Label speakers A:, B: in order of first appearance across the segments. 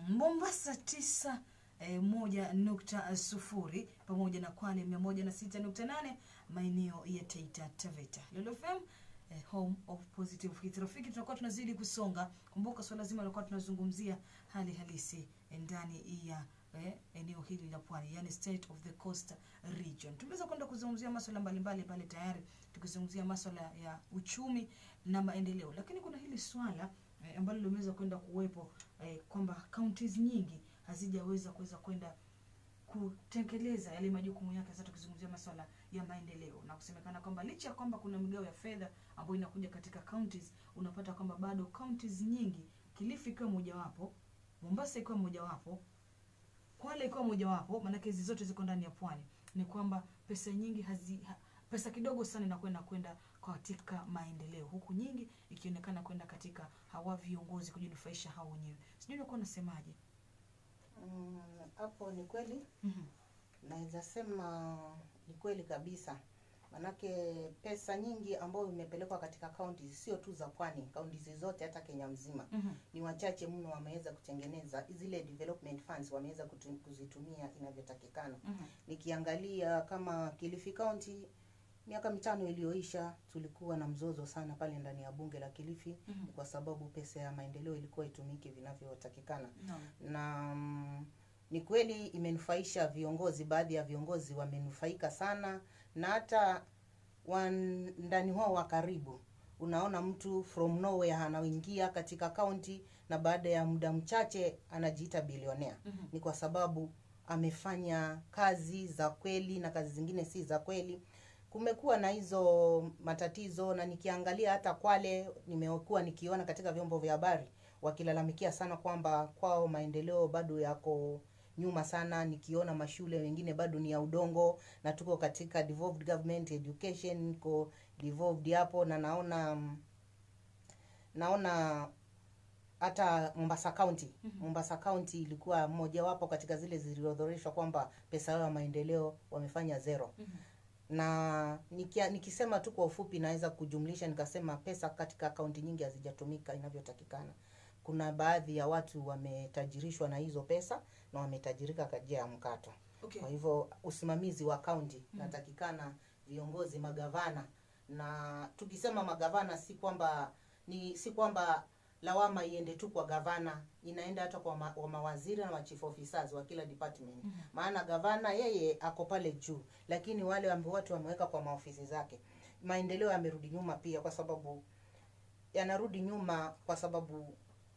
A: Mombasa tisa eh, moja nukta sufuri pamoja na Kwale mia moja na sita nukta nane maeneo ya Taita Taveta. Lolo FM eh, home of positive hits. Rafiki, tunakuwa tunazidi kusonga. Kumbuka swala zima lilikuwa tunazungumzia hali halisi eh, ndani ya eh, eneo hili la pwani, yani state of the coast region. Tumeweza kwenda kuzungumzia masuala mbalimbali pale tayari, tukizungumzia masuala ya uchumi na maendeleo, lakini kuna hili swala eh, ambalo limeweza kwenda kuwepo eh, kwamba counties nyingi hazijaweza kuweza kwenda kutekeleza yale majukumu yake. Sasa tukizungumzia masuala ya maendeleo na kusemekana kwamba licha ya kwamba kuna migao ya fedha ambayo inakuja katika counties, unapata kwamba bado counties nyingi, Kilifi ikiwa mojawapo, Mombasa ikiwa mojawapo, Kwale ikiwa mojawapo, maanake hizi zote ziko ndani ya pwani, ni kwamba pesa nyingi hazi, ha, pesa kidogo sana inakwenda kwenda katika maendeleo, huku nyingi ikionekana kwenda katika hawa viongozi kujinufaisha hao wenyewe. Sijui unakuwa unasemaje?
B: Mm, hapo ni kweli
A: Mhm.
B: naweza sema ni kweli kabisa manake pesa nyingi ambayo imepelekwa katika kaunti sio tu za pwani kaunti zote hata kenya mzima
A: Mhm.
B: ni wachache mno wameweza kutengeneza zile development funds wameweza kutu- kuzitumia inavyotakikana
A: Mhm.
B: nikiangalia kama kilifi county miaka mitano iliyoisha tulikuwa na mzozo sana pale ndani ya bunge la kilifi
A: Mhm.
B: kwa sababu pesa ya maendeleo ilikuwa itumike vinavyotakikana
A: Naam.
B: na mm, ni kweli imenufaisha viongozi baadhi ya viongozi wamenufaika sana na hata wandani wao wa karibu unaona mtu from nowhere anaingia katika kaunti na baada ya muda mchache anajiita bilionea
A: Mhm.
B: ni kwa sababu amefanya kazi za kweli na kazi zingine si za kweli kumekuwa na hizo matatizo na nikiangalia hata kwale nimekuwa nikiona katika vyombo vya habari wakilalamikia sana kwamba kwao maendeleo bado yako nyuma sana nikiona mashule wengine bado ni ya udongo na tuko katika devolved government education niko devolved hapo na naona mm, naona hata Mombasa County
A: Mhm.
B: Mombasa County ilikuwa mojawapo katika zile ziliorodhoreshwa kwamba pesa yao ya maendeleo wamefanya zero
A: Mhm.
B: na nikia, nikisema tu kwa ufupi naweza kujumlisha nikasema pesa katika akaunti nyingi hazijatumika inavyotakikana kuna baadhi ya watu wametajirishwa na hizo pesa na wametajirika kwa njia ya mkato
A: Okay.
B: kwa hivyo usimamizi wa kaunti
A: Mhm.
B: natakikana viongozi magavana na tukisema magavana si kwamba ni si kwamba lawama iende tu kwa gavana inaenda hata kwa ma, wa mawaziri na machief officers wa kila department
A: Mhm.
B: maana gavana yeye ako pale juu lakini wale ambao watu wameweka kwa maofisi zake maendeleo yamerudi nyuma pia kwa sababu yanarudi nyuma kwa sababu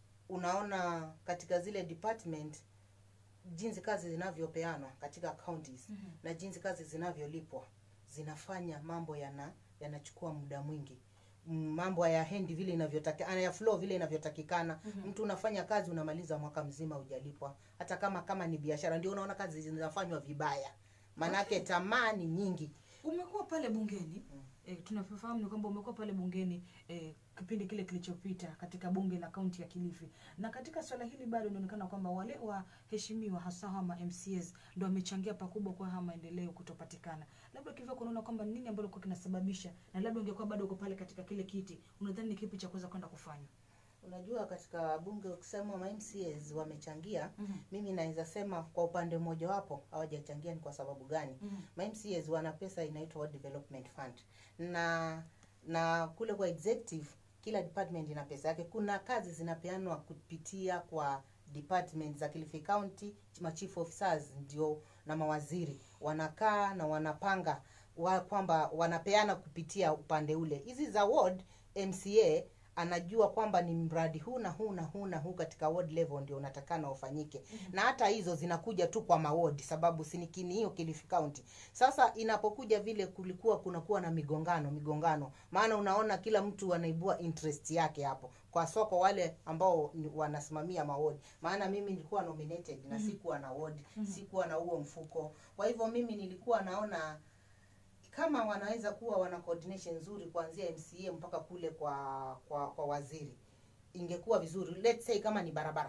B: unaona katika zile department jinsi kazi zinavyopeanwa katika counties
A: Mhm.
B: na jinsi kazi zinavyolipwa zinafanya mambo yana yanachukua muda mwingi Mm, mambo hayaendi vile inavyotakikana ya flow vile inavyotakikana
A: Mhm.
B: mtu unafanya kazi unamaliza mwaka mzima hujalipwa hata kama kama ni biashara ndio unaona kazi zinafanywa vibaya manake tamaa ni nyingi
A: umekuwa pale bungeni
B: Mm.
A: eh, tunavyofahamu ni kwamba umekuwa pale bungeni eh, kipindi kile kilichopita katika bunge la kaunti ya Kilifi, na katika swala hili bado inaonekana kwamba wale waheshimiwa hasa hama MCAs ndo wamechangia pakubwa kwa haya maendeleo kutopatikana. Labda kivyo kunaona kwamba nini ambalo kwa kinasababisha, na labda ungekuwa bado uko pale katika kile kiti, unadhani ni kipi cha kuweza kwenda kufanya?
B: unajua katika bunge ukisema ma MCAs wamechangia
A: Mhm.
B: mimi naweza sema kwa upande mmoja wapo hawajachangia ni kwa sababu gani
A: Mhm.
B: ma MCAs wana pesa inaitwa World Development Fund na na kule kwa executive kila department ina pesa yake kuna kazi zinapeanwa kupitia kwa department za Kilifi County ma chief officers ndio na mawaziri wanakaa na wanapanga wa kwamba wanapeana kupitia upande ule hizi za ward MCA anajua kwamba ni mradi huu na huu na huu na huu katika ward level ndio unatakana ufanyike na hata hizo zinakuja tu kwa maward sababu sinikini hiyo Kilifi County sasa inapokuja vile kulikuwa kunakuwa na migongano migongano maana unaona kila mtu anaibua interest yake hapo kwa soko wale ambao ni- wanasimamia mawodi maana mimi nilikuwa nominated na sikuwa na ward sikuwa na huo mfuko kwa hivyo mimi nilikuwa naona kama wanaweza kuwa wana coordination nzuri kuanzia MCA mpaka kule kwa kwa, kwa waziri ingekuwa vizuri let's say kama ni barabara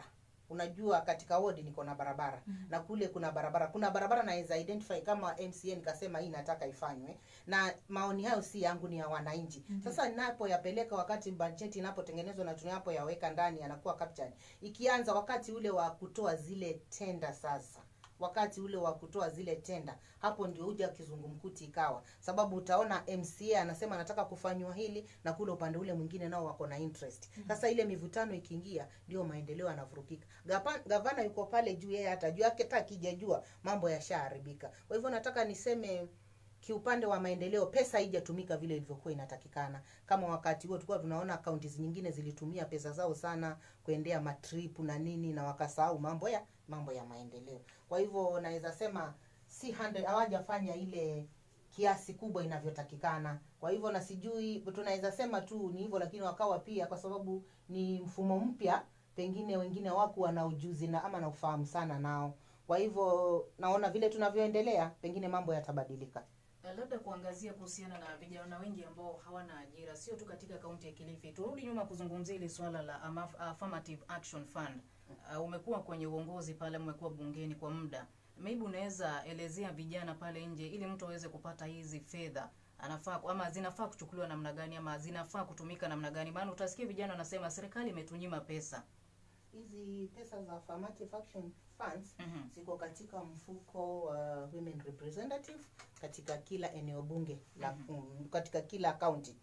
B: unajua katika wodi niko na barabara mm-hmm. na kule kuna barabara kuna barabara naweza identify kama mca nikasema hii nataka ifanywe na maoni hayo si yangu ni ya wananchi mm-hmm. sasa ninapoyapeleka wakati bajeti inapotengenezwa na tunapoyaweka ndani yanakuwa captured ikianza wakati ule wa kutoa zile tenda sasa wakati ule wa kutoa zile tenda hapo ndio huja kizungumkuti ikawa sababu utaona mca anasema anataka kufanywa hili na kule upande ule mwingine nao wako na interest sasa ile mivutano ikiingia ndio maendeleo yanavurukika Gapa- gavana yuko pale juu yeye hata juu yake hata akijajua mambo yashaharibika kwa hivyo nataka niseme kiupande wa maendeleo pesa haijatumika vile ilivyokuwa inatakikana kama wakati huo tulikuwa tunaona kaunti nyingine zilitumia pesa zao sana kuendea matrip na nini na wakasahau mambo ya mambo ya maendeleo kwa hivyo naweza sema si 100 hawajafanya ile kiasi kubwa inavyotakikana kwa hivyo na sijui tunaweza sema tu ni hivyo lakini wakawa pia kwa sababu ni mfumo mpya pengine wengine waku wana ujuzi na ama na ufahamu sana nao kwa hivyo naona vile tunavyoendelea pengine mambo yatabadilika
C: Uh, labda kuangazia kuhusiana na vijana wengi ambao hawana ajira sio tu katika kaunti ya Kilifi. Turudi nyuma kuzungumzia ile swala la Amaf- Affirmative Action Fund. Uh, umekuwa kwenye uongozi pale, umekuwa bungeni kwa muda, maybe unaweza elezea vijana pale nje, ili mtu aweze kupata hizi fedha anafaa ama zinafaa kuchukuliwa namna gani ama zinafaa kutumika namna gani? Maana utasikia vijana wanasema serikali imetunyima pesa.
B: hizi pesa za affirmative action funds
C: Mhm.
B: ziko katika mfuko wa women representative katika kila eneo bunge la mm, katika kila kaunti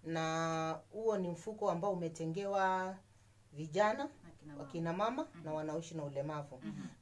B: na huo ni mfuko ambao umetengewa vijana
C: Akina mama.
B: wakina mama na wanaoishi na ulemavu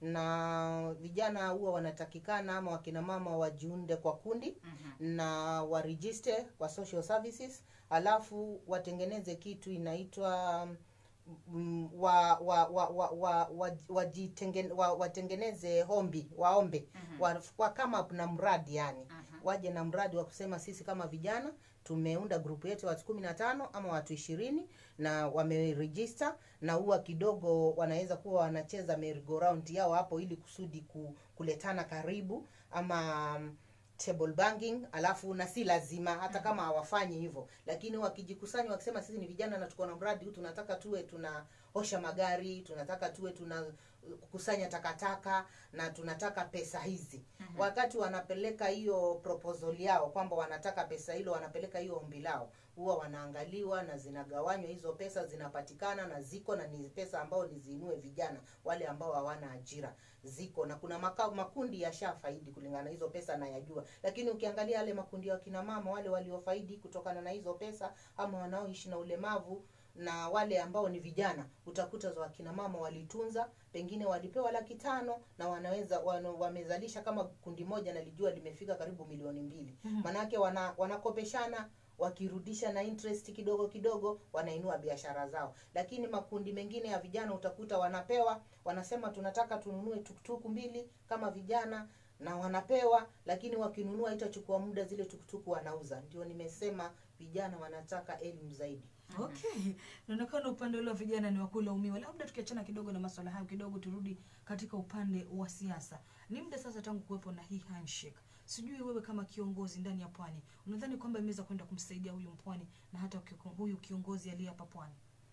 B: na vijana huwa wanatakikana ama wakina mama wajiunde kwa kundi na warejiste kwa social services alafu watengeneze kitu inaitwa mm, wa wa wa wa wa wa- wajitenge- wa- watengeneze hombi waombe wa, wa kama na mradi yani waje na mradi wa kusema sisi kama vijana tumeunda grupu yetu ya watu kumi na tano ama watu ishirini na wamerejista na huwa kidogo wanaweza kuwa wanacheza merry-go-round yao hapo ili kusudi ku, kuletana karibu ama um, table banking alafu na si lazima hata kama hawafanyi hivyo lakini wakijikusanya wakisema sisi ni vijana na tuko na mradi huu tunataka tuwe tunaosha magari tunataka tuwe tuna kukusanya takataka na tunataka pesa hizi mm-hmm. wakati wanapeleka hiyo proposal yao kwamba wanataka pesa hilo wanapeleka hiyo ombi lao huwa wanaangaliwa na zinagawanywa hizo pesa zinapatikana na ziko na ni pesa ambao niziinue vijana wale ambao hawana ajira ziko na kuna makao makundi yashafaidi kulingana na hizo pesa nayajua lakini ukiangalia yale makundi ya wakina mama wale waliofaidi kutokana na hizo pesa ama wanaoishi na ulemavu na wale ambao ni vijana utakuta za wakina mama walitunza pengine walipewa laki tano na wanaweza wana, wamezalisha kama kundi moja nalijua limefika karibu milioni mbili manake wana, wanakopeshana wakirudisha na interest kidogo kidogo wanainua biashara zao lakini makundi mengine ya vijana utakuta wanapewa wanasema tunataka tununue tukutuku mbili kama vijana na wanapewa lakini wakinunua itachukua muda zile tukutuku wanauza ndio nimesema vijana wanataka elimu zaidi
A: okay naonekana upande ule wa vijana ni wakulaumiwa labda tukiachana kidogo na maswala hayo kidogo turudi katika upande wa siasa ni muda sasa tangu kuwepo na hii handshake sijui wewe kama kiongozi ndani ya pwani unadhani kwamba imeweza kwenda kumsaidia huyu mpwani na hata kiko- huyu kiongozi aliye hapa pwani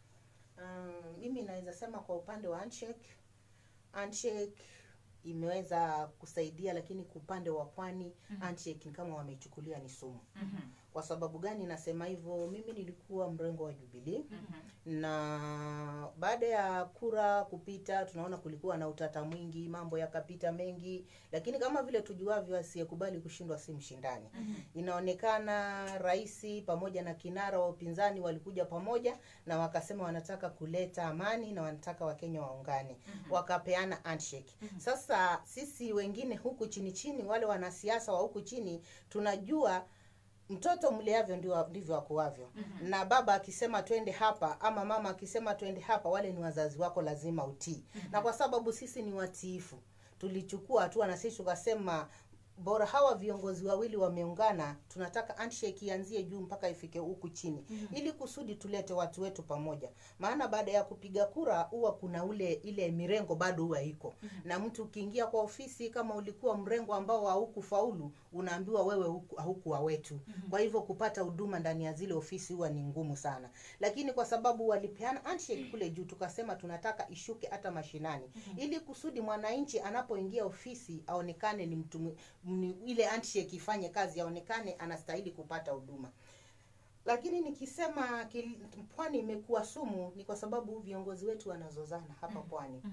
B: um, mimi naweza sema kwa upande wa handshake handshake imeweza kusaidia lakini kwa upande wa pwani mm-hmm. handshake ni kama wameichukulia ni sumu mm-hmm. kwa sababu gani nasema hivyo mimi nilikuwa mrengo wa jubilii mm-hmm. na baada ya kura kupita tunaona kulikuwa na utata mwingi mambo yakapita mengi lakini kama vile tujuavyo asiyekubali kushindwa si mshindani mm-hmm. inaonekana raisi pamoja na kinara wa upinzani walikuja pamoja na wakasema wanataka kuleta amani na wanataka wakenya waungane mm-hmm. wakapeana handshake mm-hmm. sasa sisi wengine huku chini chini wale wanasiasa wa huku chini tunajua mtoto mleavyo ndio ndivyo akuavyo mm-hmm. na baba akisema twende hapa ama mama akisema twende hapa wale ni wazazi wako lazima utii mm-hmm. na kwa sababu sisi ni watiifu tulichukua hatua na sisi tukasema bora hawa viongozi wawili wameungana tunataka handshake ianzie juu mpaka ifike huku chini mm-hmm. ili kusudi tulete watu wetu pamoja maana baada ya kupiga kura huwa kuna ule ile mirengo bado huwa iko mm-hmm. na mtu ukiingia kwa ofisi kama ulikuwa mrengo ambao haukufaulu unaambiwa wewe huku- haukuwa wetu mm-hmm. kwa hivyo kupata huduma ndani ya zile ofisi huwa ni ngumu sana lakini kwa sababu walipeana handshake kule juu tukasema tunataka ishuke hata mashinani mm-hmm. ili kusudi mwananchi anapoingia ofisi aonekane ni mtu mwe- ni ile handshake ifanye kazi aonekane anastahili kupata huduma lakini nikisema kil- pwani imekuwa sumu ni kwa sababu viongozi wetu wanazozana hapa pwani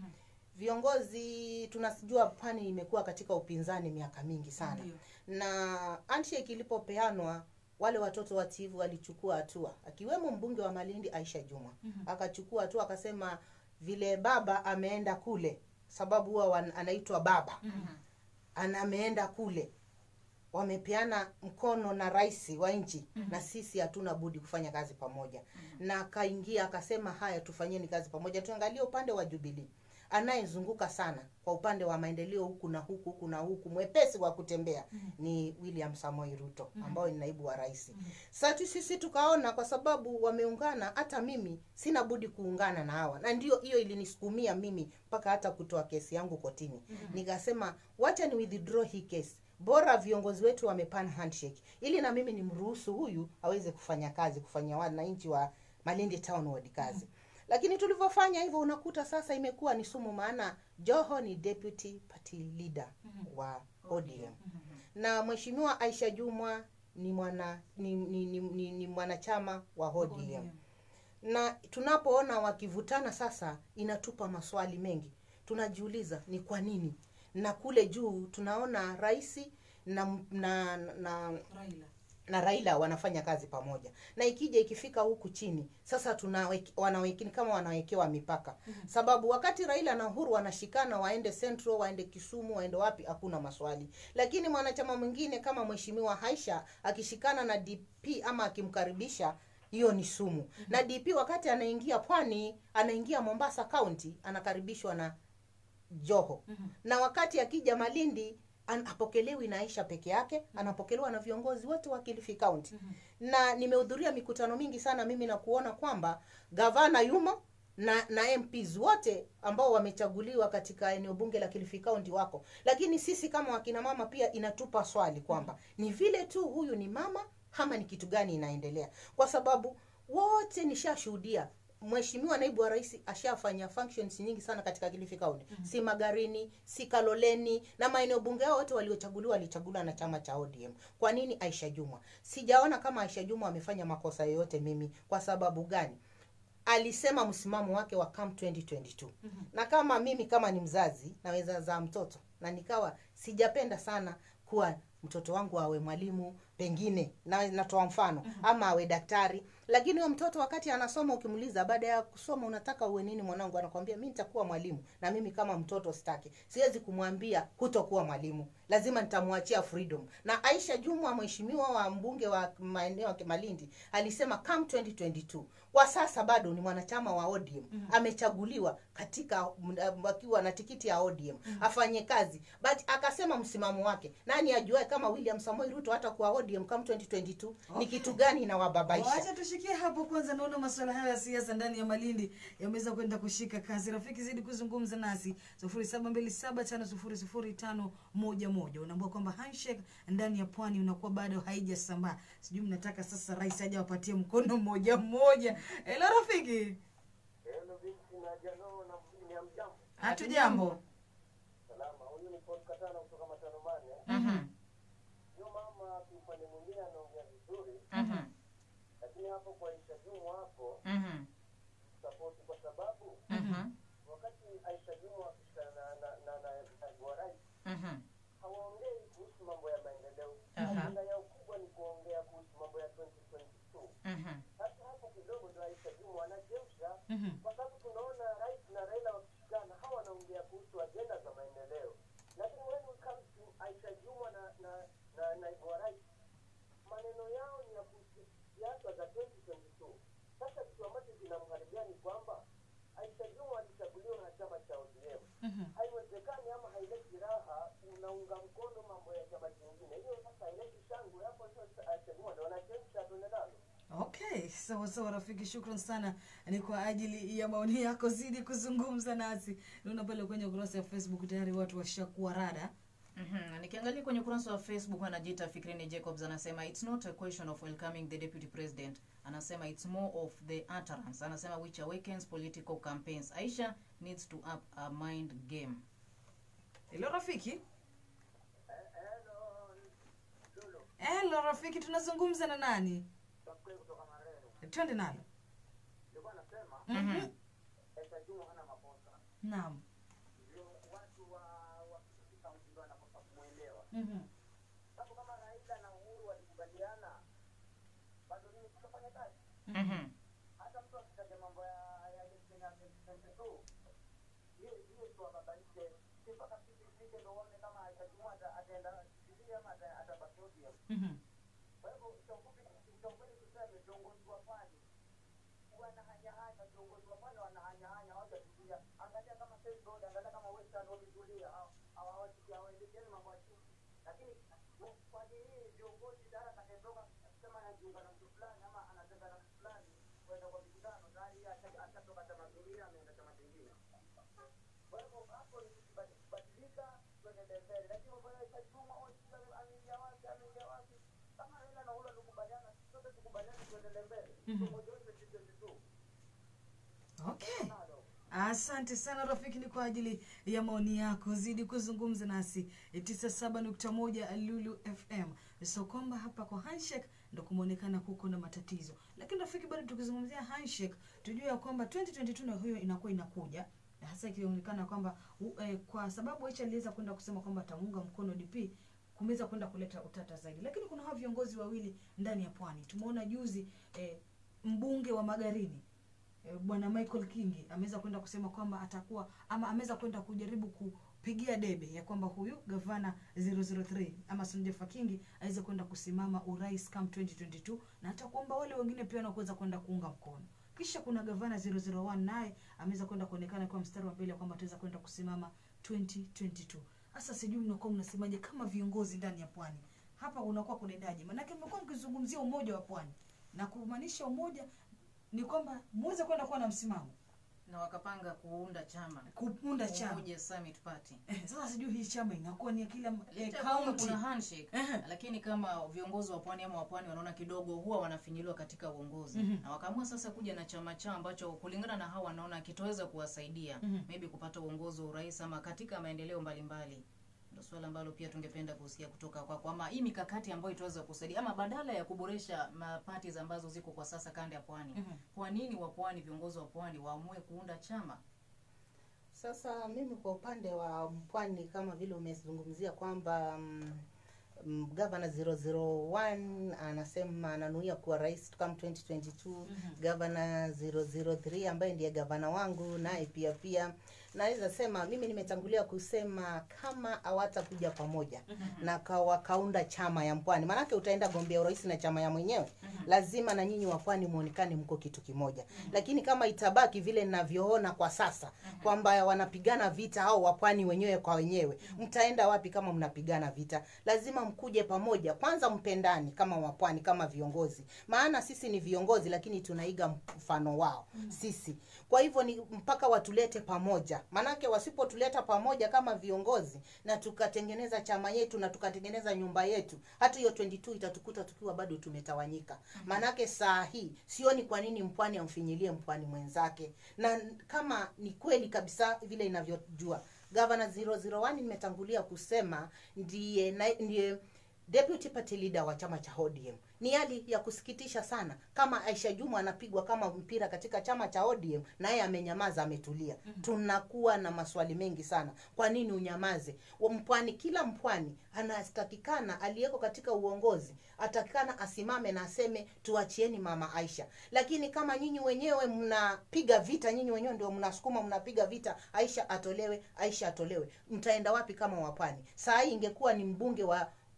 B: viongozi tunajua pwani imekuwa katika upinzani miaka mingi sana
A: Ndio.
B: na handshake ilipopeanwa wale watoto wativu walichukua hatua akiwemo mbunge wa malindi aisha juma akachukua hatua akasema vile baba ameenda kule sababu huwa wan- anaitwa baba ana ameenda kule wamepeana mkono na rais wa nchi mm-hmm. na sisi hatuna budi kufanya kazi pamoja mm-hmm. na akaingia akasema haya tufanyeni kazi pamoja tuangalie upande wa jubilii anayezunguka sana kwa upande wa maendeleo huku na huku huku na huku mwepesi wa kutembea mm-hmm. ni william samoi ruto mm-hmm. ambao ni naibu wa rais mm-hmm. sasa sisi tukaona kwa sababu wameungana hata mimi sina budi kuungana na hawa na ndio hiyo ilinisukumia mimi mpaka hata kutoa kesi yangu kotini mm-hmm. nikasema wacha ni withdraw hii kesi bora viongozi wetu wamepana handshake ili na mimi nimruhusu huyu aweze kufanya kazi kufanya wananchi wa malindi town ward kazi lakini tulivyofanya hivyo unakuta sasa imekuwa ni sumu maana joho ni deputy party leader wa odm na mheshimiwa aisha jumwa ni mwana ni, ni, ni, ni, ni mwanachama wa odm na tunapoona wakivutana sasa inatupa maswali mengi tunajiuliza ni kwa nini na kule juu tunaona rais na, na, na
A: Raila.
B: na raila wanafanya kazi pamoja na ikija ikifika huku chini sasa tunawek, wanawekini kama wanawekewa mipaka mm-hmm. sababu wakati raila na uhuru wanashikana waende central waende kisumu waende wapi hakuna maswali lakini mwanachama mwingine kama mheshimiwa haisha akishikana na dp ama akimkaribisha hiyo ni sumu mm-hmm. na dp wakati anaingia pwani anaingia mombasa county anakaribishwa na joho mm-hmm. na wakati akija malindi an- apokelewi na aisha peke yake mm-hmm. anapokelewa na viongozi wote wa kilifi county mm-hmm. na nimehudhuria mikutano mingi sana mimi na kuona kwamba gavana yumo na na mps wote ambao wamechaguliwa katika eneo bunge la kilifi county wako lakini sisi kama wakina mama pia inatupa swali kwamba ni vile tu huyu ni mama ama ni kitu gani inaendelea kwa sababu wote nishashuhudia mheshimiwa naibu wa rais ashafanya functions nyingi sana katika kilifi county mm-hmm. si magarini si kaloleni na maeneo bunge yao wote waliochaguliwa walichaguliwa na chama cha odm kwa nini aisha jumwa sijaona kama aisha jumwa amefanya makosa yoyote mimi kwa sababu gani alisema msimamo wake wa CAM 2022 mm-hmm. na kama mimi kama ni mzazi naweza zaa mtoto na nikawa sijapenda sana kuwa mtoto wangu awe mwalimu pengine na natoa mfano mm-hmm. ama awe daktari lakini huyo mtoto wakati anasoma ukimuuliza baada ya kusoma unataka uwe nini mwanangu anakwambia mi nitakuwa mwalimu na mimi kama mtoto sitaki siwezi kumwambia hutokuwa mwalimu lazima nitamwachia freedom na aisha jumwa mheshimiwa wa mbunge wa maeneo ya malindi alisema CAM 2022 kwa sasa bado ni mwanachama wa odm mm-hmm. amechaguliwa katika m- akiwa na tikiti ya odm mm-hmm. afanye kazi but akasema msimamo wake nani ajuae kama william samoi ruto hata kuwa odm CAM 2022 ni
A: Okay.
B: kitu gani inawababaisha
A: wacha tushikie hapo kwanza naona masuala hayo ya siasa ndani ya malindi yameweza kwenda kushika kasi rafiki zidi kuzungumza nasi sufuri saba mbili saba tano sufuri sufuri tano moja moja unaambua kwamba handshake ndani ya pwani unakuwa bado haijasambaa sijui mnataka sasa rais aja wapatie mkono mmoja mmoja ela rafiki
D: Hello binti na jano na mjini ya mjambo.
A: hatu jambo
D: Salama. Huyu ni Paul Katana kutoka Matanomane.
C: Mhm,
D: Huyo mama kiupande mwingine anaongea vizuri,
C: mhm,
D: lakini hapo kwa Aisha Jumwa hapo
C: mhm,
D: sapoti, kwa sababu
C: mhm,
D: wakati Aisha Jumwa akishikana na na na na naibu wa rais
C: mhm.
D: hawaongei kuhusu mambo ya maendeleo.
C: Aha.
D: Ajenda yao kubwa ni kuongea kuhusu mambo ya 2022.
C: Mhm,
D: Sasa hapo kidogo ndo Aisha Jumwa anachemsha
A: Mhm.
D: kwa sababu tunaona rais na Raila wakishikana hawa wanaongea kuhusu ajenda za maendeleo, lakini when we come to Aisha Jumwa na na na naibu wa rais, maneno yao ni ya kuhusu siasa za 2022. Sasa kitu ambacho kinamharibia ni kwamba Aisha Jumwa alichaguliwa na chama cha ODM.
A: Mhm.
D: Haiwezekani ama haileti raha tunaunga mkono mambo ya chama kingine. Hiyo sasa ile shangwe hapo sasa Aisha Juma ndio wanachemsha tuende nalo.
A: Okay, sawa sawa rafiki, shukran sana ni kwa ajili ya maoni yako. Zidi kuzungumza nasi. Naona pale kwenye ukurasa wa Facebook tayari watu washakuwa rada.
C: Mhm. Nikiangalia kwenye ukurasa wa Facebook anajiita Fikrini Jacobs anasema it's not a question of welcoming the deputy president. Anasema it's more of the utterance. Anasema which awakens political campaigns. Aisha needs to up a mind game.
A: Hello rafiki.
D: Hello, Lulu,
A: Hello rafiki, tunazungumza na nani?
D: takwe kutoka Marero.
A: Twende nalo.
D: Nilikuwa nasema
A: Mhm.
D: Aisha Juma hana makosa.
A: Naam.
D: Ndio watu wa wa kaunti ndio wanakosa kumuelewa.
A: Mhm.
D: Sababu kama Raila na Uhuru walikubaliana bado nini tutafanya kazi?
C: Mhm.
D: hata mtu akitaja mambo ya ya election ya 2022 hiyo hiyo tu ababaishe si mpaka sisi tufike ndo uone kama Aisha Juma ata- ataenda Jubilee ama ata- atabaki ODM.
A: Mhm.
D: Kwa hivyo cha ufupi cha ukweli tuseme viongozi wa pwani wanahanyahanya, viongozi wa pwani wanahanyahanya, hawajatulia. Angalia kama Said Road, angalia kama Western wametulia, hawa- hawa- hawajiki- hawaelekezi mambo ya chini. Lakini kwa hii viongozi dara atakayetoka akisema anajiunga na mtu fulani ama anatenga na mtu fulani kwenda kwa mikutano, tayari yeye asha- ashatoka chama kingine ameenda chama kingine. Kwa hivyo hapo ni kubadilika, tuendelee mbele. Lakini mambo ya Aisha Juma, oh, sijui ame- ameingia wapi, ameingia wapi. Kama Raila na Uhuru walikubaliana, sote tukubaliane, tuendelee mbele. Tuongoze 2022.
A: Okay. Asante sana rafiki, ni kwa ajili ya maoni yako. Zidi kuzungumza nasi 97.1 Lulu FM. So kwamba hapa kwa handshake ndo kumeonekana kuko na matatizo, lakini rafiki, bado tukizungumzia handshake, tujue ya kwamba 2022 na hiyo inakuwa inakuja na hasa ikionekana kwamba u- eh, kwa sababu Aisha aliweza kwenda kusema kwamba atamuunga mkono DP kumeweza kwenda kuleta utata zaidi, lakini kuna hao viongozi wawili ndani ya pwani. Tumeona juzi eh, mbunge wa Magarini eh, bwana Michael Kingi ameweza kwenda kusema kwamba atakuwa ama ameweza kwenda kujaribu kupigia debe ya kwamba huyu gavana 003 ama Sonjefa Kingi aweze kwenda kusimama urais kam 2022 na hata kuomba wale wengine pia wanakuweza kwenda kuunga mkono. Kisha kuna gavana 001 naye ameweza kwenda kuonekana kwa mstari wa mbele kwamba ataweza kwenda kusimama 2022. Sasa sijui mnakuwa mnasemaje kama viongozi ndani ya pwani hapa unakuwa kunaendaje? Maanake mmekuwa mkizungumzia umoja wa pwani na kumaanisha umoja ni kwamba muweze kwenda kuwa na msimamo
C: Na wakapanga kuunda chama.
A: kuunda chama
C: Umoja Summit Party.
A: eh, sasa sijui hii chama inakuwa ni ya kila eh,
C: Licha ya kwamba
A: county
C: kuna handshake
A: Ehe.
C: lakini kama viongozi wa pwani ama wa pwani wanaona kidogo huwa wanafinyiliwa katika uongozi
A: Mhm.
C: na wakaamua sasa kuja na chama chao ambacho kulingana na hao wanaona kitoweza kuwasaidia
A: Mhm.
C: maybe kupata uongozi wa urais ama katika maendeleo mbalimbali ndio swala ambalo pia tungependa kusikia kutoka kwako ama hii mikakati ambayo itaweza kusaidia ama badala ya kuboresha parties ambazo ziko kwa sasa kanda ya pwani
A: Mhm.
C: kwa nini wa pwani viongozi wa pwani waamue kuunda chama
B: Sasa mimi kwa upande wa pwani kama vile umezungumzia kwamba mm, mm, gavana 001 anasema ananuia kuwa rais kama 2022 gavana 003 ambaye ndiye gavana wangu naye pia pia naweza sema mimi nimetangulia kusema kama hawatakuja pamoja na ka- wakaunda chama ya mpwani maanake utaenda gombea urais na chama ya mwenyewe lazima na nyinyi wa pwani muonekane mko kitu kimoja lakini kama itabaki vile ninavyoona kwa sasa kwamba wanapigana vita au wapwani wenyewe kwa wenyewe mtaenda wapi kama mnapigana vita lazima mkuje pamoja kwanza mpendani kama wapwani kama viongozi maana sisi ni viongozi lakini tunaiga mfano wao sisi kwa hivyo ni mpaka watulete pamoja maanake wasipotuleta pamoja kama viongozi na tukatengeneza chama yetu na tukatengeneza nyumba yetu hata hiyo 22 itatukuta tukiwa bado tumetawanyika maanake saa hii sioni kwa nini mpwani amfinyilie mpwani mwenzake na kama ni kweli kabisa vile inavyojua gavana 001 nimetangulia kusema ndiye na, ndiye deputy party leader wa chama cha ODM. Ni hali ya kusikitisha sana kama Aisha Juma anapigwa kama mpira katika chama cha ODM na yeye amenyamaza, ametulia. Tunakuwa na maswali mengi sana. Kwa nini unyamaze? Wa Mpwani, kila mpwani anatakikana aliyeko katika uongozi atakikana asimame na aseme tuachieni mama Aisha. Lakini kama nyinyi wenyewe mnapiga vita, nyinyi wenyewe ndio mnasukuma, mnapiga vita, Aisha atolewe, Aisha atolewe, mtaenda wapi kama wapwani? Saa hii ingekuwa ni mbunge wa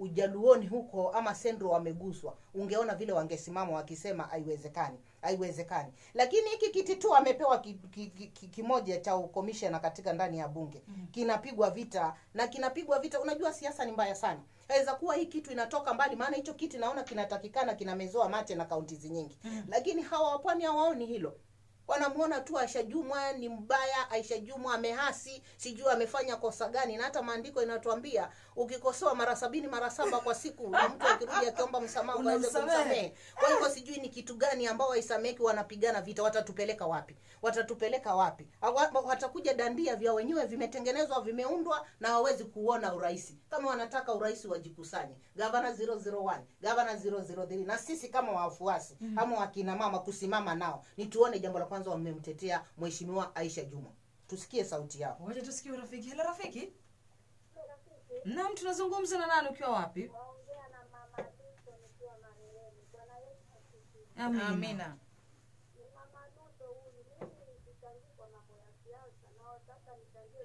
B: ujaluoni huko ama sendro wameguswa ungeona vile wangesimama wakisema haiwezekani haiwezekani lakini hiki kiti tu amepewa ki, ki, ki, ki, kimoja cha ukomishona katika ndani ya bunge mm. kinapigwa vita na kinapigwa vita unajua siasa ni mbaya sana aweza kuwa hii kitu inatoka mbali maana hicho kiti naona kinatakikana kinamezoa mate na kaunti nyingi mm. lakini hawa wapwani hawaoni hilo wanamuona tu Aisha Jumwa ni mbaya, Aisha Jumwa amehasi, sijui amefanya kosa gani, na hata maandiko inatuambia ukikosoa mara sabini mara saba kwa siku, na mtu akirudi akiomba msamaha ukaweze
A: Unamsamehe.
B: kumsamehe. Kwa hivyo sijui ni kitu gani ambao waisameki wanapigana vita, watatupeleka wapi? Watatupeleka wapi? Awa- Watakuja dandia vya wenyewe vimetengenezwa, vimeundwa na hawawezi kuona urais. Kama wanataka urais wajikusanye, gavana 001, gavana 003, na sisi kama wafuasi mm. ama wakina mama kusimama nao, ni tuone jambo la kwanza wamemtetea mheshimiwa Aisha Juma, tusikie sauti yao.
A: wacha tusikie rafiki hela rafiki naam tunazungumza na nani ukiwa wapi
E: naongea na mama Duto nikiwa Marereni. Bwana Yesu asifiwe.
A: amina,
C: amina
E: Ni mama Duto huyu. Mimi nilichangia kwa mambo ya siasa na sasa nichangie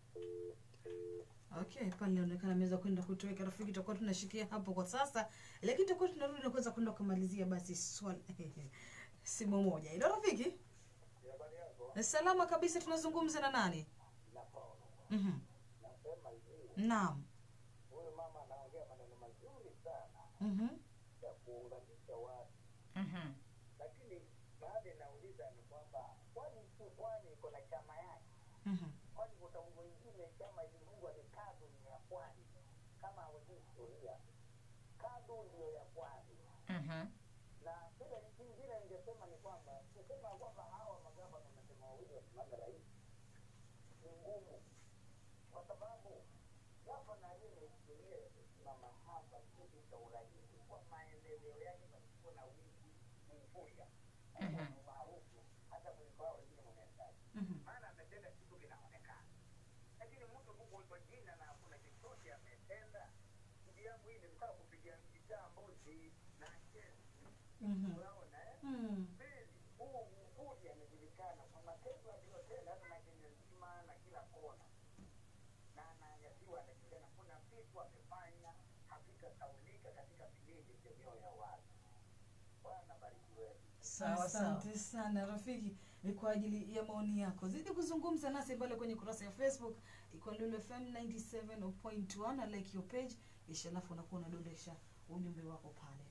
A: okay pale inaonekana ameweza kwenda kutoweka rafiki tutakuwa tunashikia hapo kwa sasa lakini tutakuwa tunarudi na kuweza kwenda kumalizia basi swali simu moja ilo rafiki salama kabisa tunazungumza na nani Mhm. naam
D: huyu mama anaongea maneno mazuri sana
A: Mhm.
D: ya kuunganisha watu
C: Mhm.
D: lakini baadhi nauliza ni kwamba kwani si pwani iko na chama yake
A: Mhm.
D: kwani kuna mwingine chama iliungwa ni kadu ni ya pwani kama hawajui historia kadu ndiyo ya pwani
C: Mhm.
D: na kile kingine ningesema ni kwamba kusema kwamba hawa magavana wanasema wawili wasimame rais ni ngumu kwa sababu gavana aliye historia ya kusimama hapa kiti cha urais kwa maendeleo yake pasipo na wizi mvuya
C: Mhm.
D: maarufu hata kuliko hao wengine mwenendaji
A: Mhm.
D: maana ametenda kitu kinaonekana lakini mtu tu kwa jina na hakuna chochote ametenda ndugu yangu hii nilitaka kupiga gitaa mbuzi na chezi
A: Mhm.
D: unaona eh
A: Mhm.
D: pili huu mvuli amejulikana kwa matendo aliyotenda hata na Kenya nzima na kila kona na ananyasiwa anajulikana kuna vitu amefanya havitasaulika katika vilindi vya mioyo ya watu bwana bariki wetu
C: sawa sawa
A: asante sana rafiki ni kwa ajili ya maoni yako zidi kuzungumza nasi pale kwenye kurasa ya facebook iko lulu fm 97.1 na like your page kisha alafu unakuwa unadondesha ujumbe wako pale